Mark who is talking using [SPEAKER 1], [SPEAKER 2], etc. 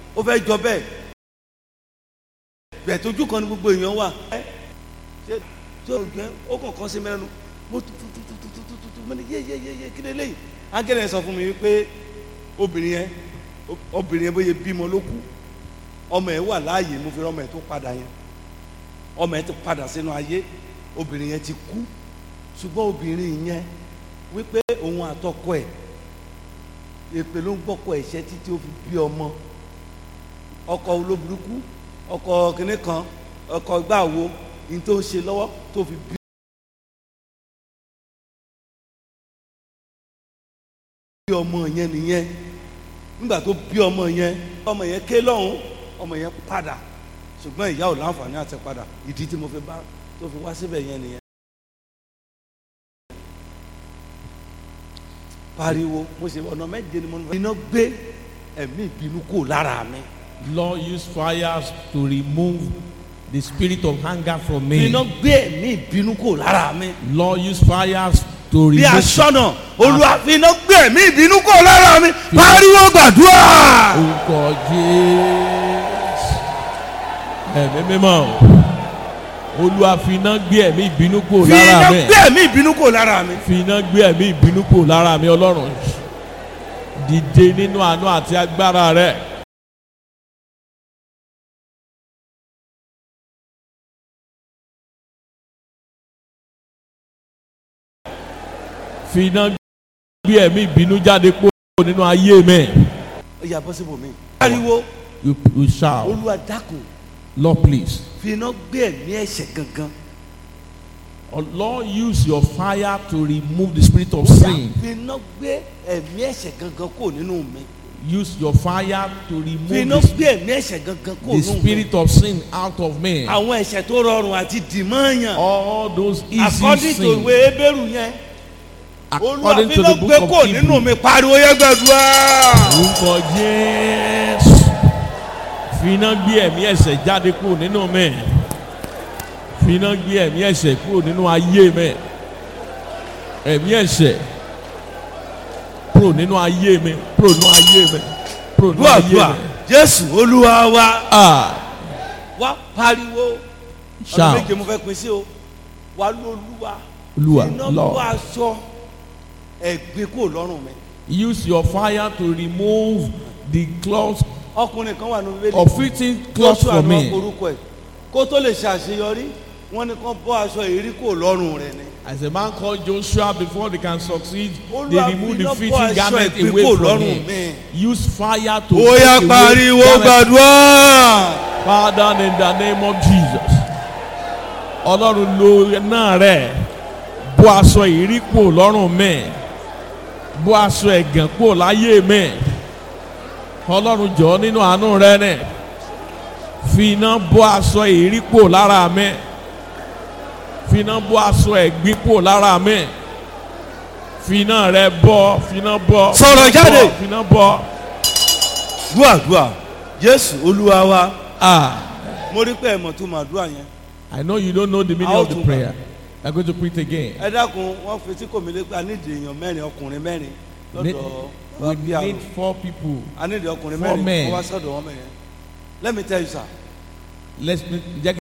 [SPEAKER 1] ó fẹ́ jọ bẹ́ẹ̀ bẹ́ẹ̀ tójú kan ní gbogbo èèyàn wà ẹ́ ṣé ṣé o gbẹ ó kàn kàn sí mẹ́nu mo tu tu tu tu tu tu tu tu tu mo ní yé yé yé yé kí lè léyìí ángẹ́lẹ̀ sọ fún mi wípé obìnrin yẹn obìnrin yẹn bóyá bímọ ló kú ọmọ ẹ̀ wà láàyè mo fi ọmọ ẹ̀ tó padà yẹn ọmọ ẹ̀ ti padà sínú ayé obìnrin yẹn ti kú ṣùgbọ́n obìnrin yẹn wípé òun àtọkọ ẹ̀ èpè ló ń gbọ́kọ ẹ̀ṣẹ́ títí ó fi bí ọmọ ọkọ olóburúkú ọkọ kìnní kan ọkọ gbàwo ní tó ń ṣe lọ́wọ́ tó fi bí ọmọ yẹn nìyẹn nígbà tó bí ọmọ yẹn ọmọ yẹn ké lọ́hùn ọmọ yẹn padà ṣùgbọ́n ìyá ò láǹfààní àti padà ìdí tí mo fi bá tó fi wá síbẹ̀ yẹn nìyẹn. pariwo mo ṣe ọ̀nà méje ni mo ní. iná gbé ẹ̀mí ìbínú kò lára mi.
[SPEAKER 2] Lord, use fires to remove the spirit of anger from me.
[SPEAKER 1] iná gbé ẹ̀mí ìbínú kò lára mi.
[SPEAKER 2] Lord, use fires to
[SPEAKER 1] bí
[SPEAKER 2] remove.
[SPEAKER 1] aṣọ́nà olúwa fi iná gbé ẹ̀mí ìbínú kò lára mi. pariwo gbàdúrà.
[SPEAKER 2] Orúkọ Jésù. Ẹ̀mí mímọ́. Olúwa fi iná gbé ẹ̀mí ìbínú kúrò
[SPEAKER 1] fi iná
[SPEAKER 2] lára mi.
[SPEAKER 1] gbé ẹ̀mí ìbínú kò lára mi.
[SPEAKER 2] Fi iná gbé ẹ̀mí ìbínú kúrò lára mi Ọlọ́run. Dìde nínú àánú àti agbára rẹ̀. Fi iná gbé ẹ̀mí ìbínú jáde kúrò nínú ayé mi.
[SPEAKER 1] ó yà bọ́ síbò mí. pariwo
[SPEAKER 2] You, you shout,
[SPEAKER 1] olúwa dákun
[SPEAKER 2] Lord please.
[SPEAKER 1] fi iná gbé ẹ̀mí ẹ̀ṣẹ̀ gangan.
[SPEAKER 2] Oh, Lord, use your fire to remove the spirit of sin.
[SPEAKER 1] fi iná gbé ẹ̀mí ẹ̀ṣẹ̀ gangan kò nínú mi.
[SPEAKER 2] Use your fire to remove
[SPEAKER 1] fi iná
[SPEAKER 2] the,
[SPEAKER 1] gbé ẹ̀mí ẹ̀ṣẹ̀ gangan kò
[SPEAKER 2] the
[SPEAKER 1] nínú mi.
[SPEAKER 2] spirit of sin out of me.
[SPEAKER 1] àwọn ẹ̀ṣẹ̀ tó rọrùn àti dìmọ́ọ̀yàn.
[SPEAKER 2] All those easy
[SPEAKER 1] according to
[SPEAKER 2] sins.
[SPEAKER 1] ìwé ebéèrú yẹn olúwa
[SPEAKER 2] According
[SPEAKER 1] fi
[SPEAKER 2] to
[SPEAKER 1] iná
[SPEAKER 2] the
[SPEAKER 1] gbé
[SPEAKER 2] book
[SPEAKER 1] kò
[SPEAKER 2] of
[SPEAKER 1] nínú
[SPEAKER 2] Hebrew.
[SPEAKER 1] mi pariwo yẹ gbàdúrà.
[SPEAKER 2] Orúkọ Jésù. Fi iná gbé ẹ̀mí ẹ̀ṣẹ̀ jáde kúrò nínú mi. Fi iná gbé ẹ̀mí ẹ̀ṣẹ̀ kúrò nínú ayé mi. Ẹ̀mí ẹ̀ṣẹ̀ kúrò nínú ayé mi. Kúrò nínú ayé mi. Kúrò nínú ayé
[SPEAKER 1] dùàdùà
[SPEAKER 2] mi.
[SPEAKER 1] jésù olúwa wa
[SPEAKER 2] Ah,
[SPEAKER 1] wá pariwo ọ̀nà
[SPEAKER 2] shout.
[SPEAKER 1] méje mo fẹ́ pín sí o wá lóluwa
[SPEAKER 2] Olúwa,
[SPEAKER 1] iná bọ́
[SPEAKER 2] Lord.
[SPEAKER 1] aṣọ ẹ̀gbin kò lọ́rùn mi.
[SPEAKER 2] Use your fire to remove the cloth
[SPEAKER 1] ọkùnrin kan wà ní bíbélì
[SPEAKER 2] of fitting cloth
[SPEAKER 1] Joshua
[SPEAKER 2] for
[SPEAKER 1] ni wọ́n
[SPEAKER 2] me.
[SPEAKER 1] orúkọ ẹ̀ kó tó lè ṣàṣeyọrí wọ́n ní kán bọ́ aṣọ èrí kò lọ́rùn rẹ̀ ni.
[SPEAKER 2] As a man called Joshua, before they can succeed,
[SPEAKER 1] Olúwa,
[SPEAKER 2] they remove
[SPEAKER 1] fi
[SPEAKER 2] the
[SPEAKER 1] iná
[SPEAKER 2] fitting
[SPEAKER 1] bọ́ aṣọ
[SPEAKER 2] garment
[SPEAKER 1] ẹ̀gbin
[SPEAKER 2] away
[SPEAKER 1] kò
[SPEAKER 2] from
[SPEAKER 1] lọ́rùn
[SPEAKER 2] him.
[SPEAKER 1] mi.
[SPEAKER 2] Use fire to
[SPEAKER 1] ó yá
[SPEAKER 2] take away
[SPEAKER 1] pariwo
[SPEAKER 2] garment.
[SPEAKER 1] gbàdúrà.
[SPEAKER 2] Father, in the name of Jesus. Ọlọ́run lo náà rẹ̀ bó aṣọ ìrí kúrò lọ́rùn mi. Bó aṣọ ẹ̀gàn kúrò láyé mi. Ọlọ́run jọ̀ọ́ nínú àánú rẹ̀ nẹ̀. Fi iná bó aṣọ ìrí kúrò lára mi. Fi iná bó aṣọ ẹ̀gbin kúrò lára mi. Fi iná rẹ̀ bọ́, fi iná bọ́. fi
[SPEAKER 1] Sọ̀rọ̀
[SPEAKER 2] iná
[SPEAKER 1] jáde.
[SPEAKER 2] bọ́, Fi iná bọ́.
[SPEAKER 1] dùàdùà jésù olúwa wa
[SPEAKER 2] Ah.
[SPEAKER 1] mo rí pé ẹ mọ̀ tó máa dùà yẹn.
[SPEAKER 2] I know you don't know the meaning
[SPEAKER 1] How
[SPEAKER 2] of the
[SPEAKER 1] to-
[SPEAKER 2] prayer. I'm going to pray it again.
[SPEAKER 1] ẹ dákun wọn fi tí kò mí lé pé a nídìí èèyàn mẹ́rin ọkùnrin mẹ́rin
[SPEAKER 2] Ne-
[SPEAKER 1] lọ́dọ̀
[SPEAKER 2] we
[SPEAKER 1] wa bí àrùn
[SPEAKER 2] need four people.
[SPEAKER 1] a nídìí ọkùnrin
[SPEAKER 2] four
[SPEAKER 1] mẹ́rin
[SPEAKER 2] men.
[SPEAKER 1] kó wá sọ́dọ̀ wọn mẹ́rin let me tell you sir
[SPEAKER 2] Let's jẹ́